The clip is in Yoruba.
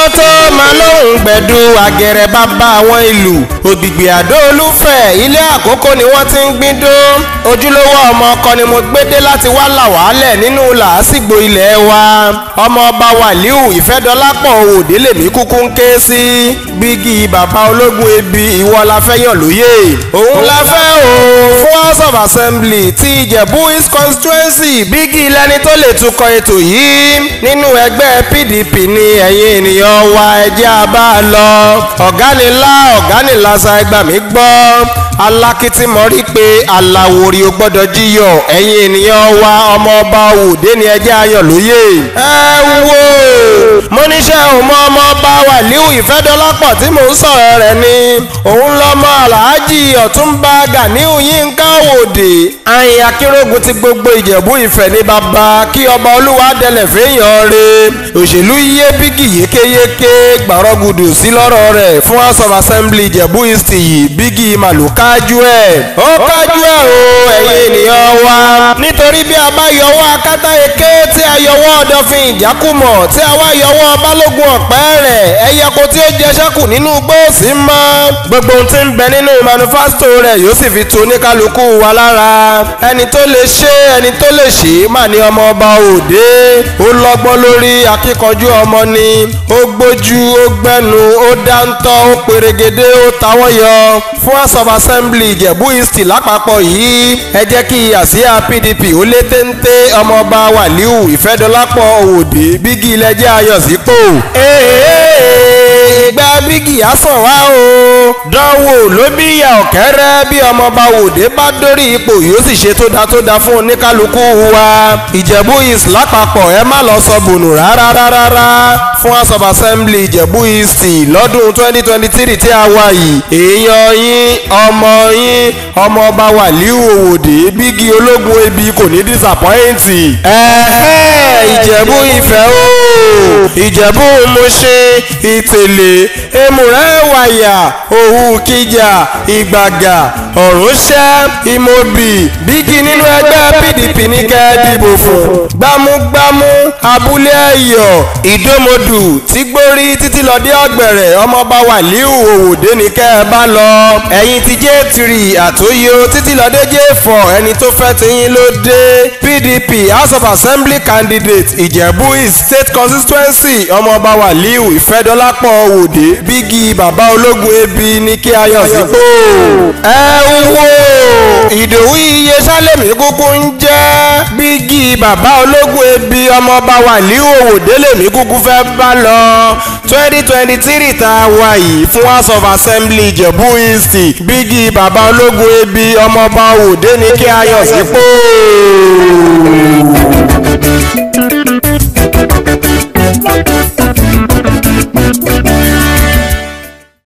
tó máa lóhùn gbẹ̀du àgẹ̀rẹ̀ bàbá àwọn ìlú ògbìgbì àdó olúfẹ̀ ilé àkókò ni wọ́n ti ń gbin dó ojúlówó ọmọ ọkọ ni mo gbédé láti wá là wàhálẹ̀ nínú làásìgbò ilẹ̀ wa ọmọ ọba wàlíù ìfẹ́dọ́lápọ̀ òde lèmi kúkú ń ké sí bígì bàbá ológun ebi ìwọ la fẹ́ yàn lóyè òun la fẹ́ o fún house of assembly ti ìjẹ̀bú east constituency bígì lẹni tó lè tukọ̀ ètò yìí nínú ẹgbẹ́ pdp ni ẹ̀yin ènìyàn wa ẹjẹ́ a bá a lọ ọ̀gá ni lá ọ̀gá ni lásà ẹgbà mí gbọ́ alákìtì mọ́rí pé aláwòrì ò gbọ́dọ̀ jíyọ̀ ẹ̀yin ènìyàn wa ọmọ ọba òde ni ẹjẹ́ ayọ̀ lóye. ẹ wo mo níṣẹ́ òmọ ọmọ ọba wàlíù ìfẹ́dọ́lápọ̀ tí mò ń sọ̀rọ̀ rẹ̀ ni òun lọ́mọ aláàjì ọ̀túnba ganiu yínká òde àyìn akérògùn ti gbogbo ìjẹ̀bú ìfẹ́ ní bàbá kí ọba olúwa dẹlẹ̀ fẹ́yàn re òṣèlú yé bígì yékéyéké gbàrọ́gùdù sí lọ́rọ̀ rẹ̀ fún house of assembly ìjẹ̀bú east yìí bígì màlúù kájú ẹ̀ ó kájú ẹ̀ o ẹ̀yin ènìyàn wa nítorí bí a bá yọwọ́ akátá eke tí a yọwọ́ ọ̀dọ̀fin ìjákùmọ̀ tí a wá yọwọ́ balógun ọ̀pẹ́ rẹ̀ ẹ̀yẹko tí ó jẹ ṣẹ́kù nínú gbòòsì mọ́ gbogbo ohun tí ń bẹ nínú manifesto rẹ̀ yóò sì fi tu oníkálukú wa lára ẹni tó lè ṣe ẹni tó lè ṣe mà ní ọmọ ọba òde ó lọ́gbọ́n lórí akíkanjú ọmọ ni ó gbójú ó gbẹ́nu ó dáńtọ́ ó perégedé ó tawọ́ yọ fún house of assembly ìjẹ̀bú east lápapọ̀ yìí ẹ jẹ́ kí àsíá pdp ó lé téńté ọmọọba wàlíù ìfẹ́dọ́lápọ̀ òde bígì ilẹ̀jẹ̀ ayọ̀ sípò. ìgbà bígì á sàn wá o dánwò ló bí ìyá ọ̀kẹ́rẹ́ bí ọmọọba òde bá dórí ipò yóò sì ṣe tó da tó da fún oníkálukú wa ìjẹ̀bú east lápapọ̀ ẹ má lọ sọ bùnù rárá rárá fún house of assembly ìjẹ̀bú east lọ́dún twenty twenty three tí a wà yìí èèyàn yín ọmọ yín ọmọọba wàlíù òwòdè bígi ológun ebi kò ní dísàpọ́ìntì. ẹ̀ẹ́ ìjẹ̀bú ìfẹ́ o ìjẹ̀bú mọ̀ṣẹ́ ìtẹ̀lẹ̀ èmùrẹ́ wàyà òhù kíjà ìgbàgà ọ̀rúnṣẹ́ ìmọ̀bì bígi nínú ẹgbẹ́ pdp ní kẹ́ ẹ dìbò fún gbámúgbámú abúlé ẹ̀yọ̀ ìdómodù tígbórí títí lọ dé ọ̀gbẹ̀rẹ̀ ọmọọba wàlíù òwòdè ní kẹ́ ẹ bá lọ ẹ̀yin ti jẹ́ tìrì àtòyò títí lọ dé jẹ́ fọ̀ ẹni tó fẹ́ tiyín ló dé pdp house of assembly candidate ìjẹ̀bú east state constituency ọmọọba wàlíù ìfẹ́dọ́lápọ̀ òwòdè bígi bàbá ológun ebi ní kí ayọ̀ sípò ẹ ń wo ìdòwú iye sálẹ̀mí kúkú ń jẹ́ bígi bàbá ológun ebi ọmọọba wàlíù òwòdè lèmi kúkú fẹ́ bá lọ twenty twenty three tá a wà yìí fún house of assembly ìjẹ̀bú east bígi bàbá ológun ebi ọmọọba òwòdè ní kí ayọ̀ sípò.